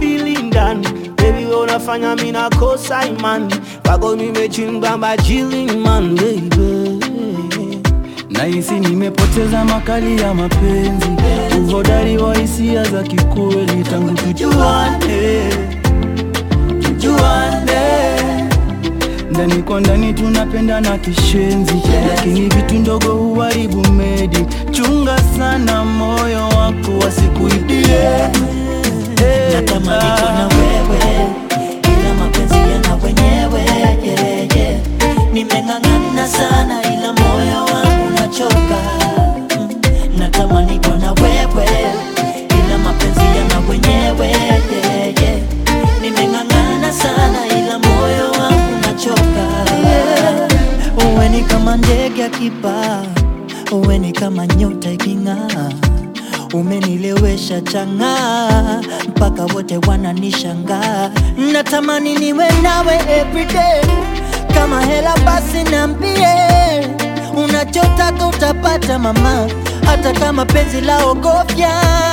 akili ndani Baby wewe unafanya mimi nakosa imani Kwako nimechimba majili man baby Nahisi nimepoteza makali ya mapenzi, uhodari wa hisia za kikweli tangu tujuane, tujuane. Ndani kwa ndani tunapendana kishenzi, lakini vitu ndogo huharibu medi. Chunga sana moyo wako wasikuibie. Natamani kuwa na wewe ila mapenzi yana wenyewe yeah, yeah. Nimeng'ang'ana sana ila moyo wangu unachoka Mm. Natamani kuwa na wewe ila mapenzi yana wenyewe yeah, yeah. Nimeng'ang'ana sana ila moyo wangu unachoka yeah. Uwe ni kama ndege akipaa, uwe ni kama nyota iking'aa umenilewesha chang'aa mpaka wote wananishangaa. Natamani niwe nawe everyday, kama hela basi niambie, unachotaka utapata mama, hata kama penzi la ogofya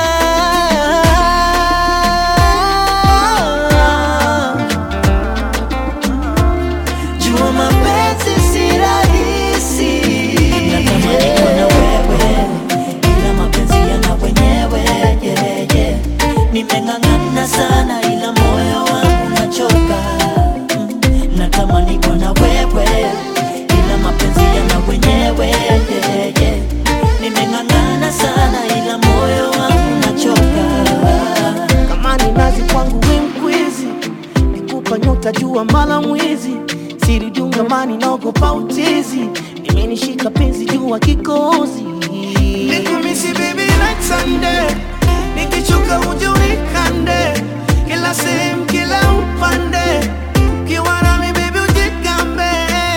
Jua mapenzi si rahisi, natamani kuwa na wewe ila mapenzi yana wenyewe yeah, yeah. Nimeng'ang'ana sana ila moyo wangu unachoka Mm. Natamani kuwa na wewe ila mapenzi yana wenyewe yeah, yeah. Nimeng'ang'ana sana ila moyo wangu unachoka kama ni nazi kwangu we mkwizi, nikupa nyota jua mala mwizi, siri dunga mani naogopa utizi, nimenishika penzi jua kikozi Nikumisi baby night and day, nikichoka uje unikande, kila sehemu kila upande, ukiwa nami baby ujigambe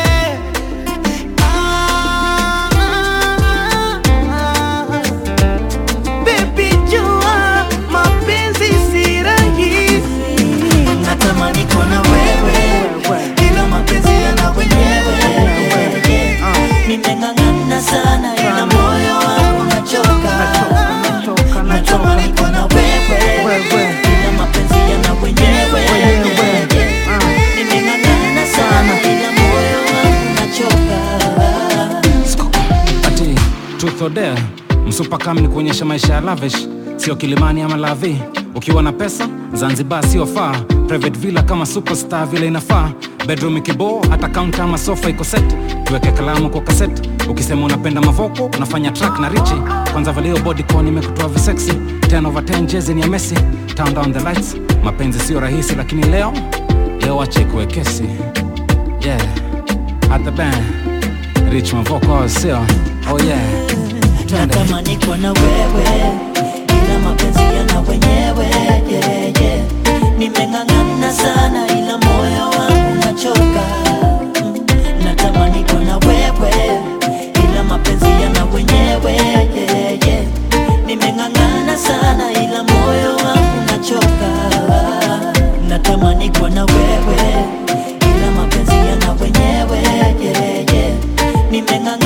Ah, ah, ah. Baby jua mapenzi si rahisi Natamani kuwa na wewe ila mapenzi yana wenyewe Nimeng'ang'ana sana ila moyo wangu unachoka Natamani kuwa na wewe ila mapenzi yana wenyewe Nimeng'ang'ana sana ila moyo wangu unachoka ati truth or dare msupa kam ni kuonyesha maisha ya lavish sio kilimani ama lavi ukiwa na pesa zanzibar sio faa private villa kama superstar vile inafaa bedroom ikiboo hata kaunta ama sofa iko set tuweke kalamu kwa kaset ukisema unapenda mavoko unafanya track na richi kwanza valio bodycon imekutoa visexy 10 over 10 jezi ni ya messi turn down the lights mapenzi sio rahisi lakini leo leo wache ikuwe kesi yeah at the band rich mavoko sio oh yeah Twende. Natamani kuwa na wewe ila mapenzi yana wenyewe yeah, yeah. Nimeng'ang'ana sana ila moyo wangu unachoka Mm. Natamani kuwa na wewe ila mapenzi yana wenyewe yeah, yeah. Nimeng'ang'ana sana ila moyo wangu unachoka Natamani kuwa na wewe ila mapenzi yana wenyewe yeah, yeah. Nimeng'ang'ana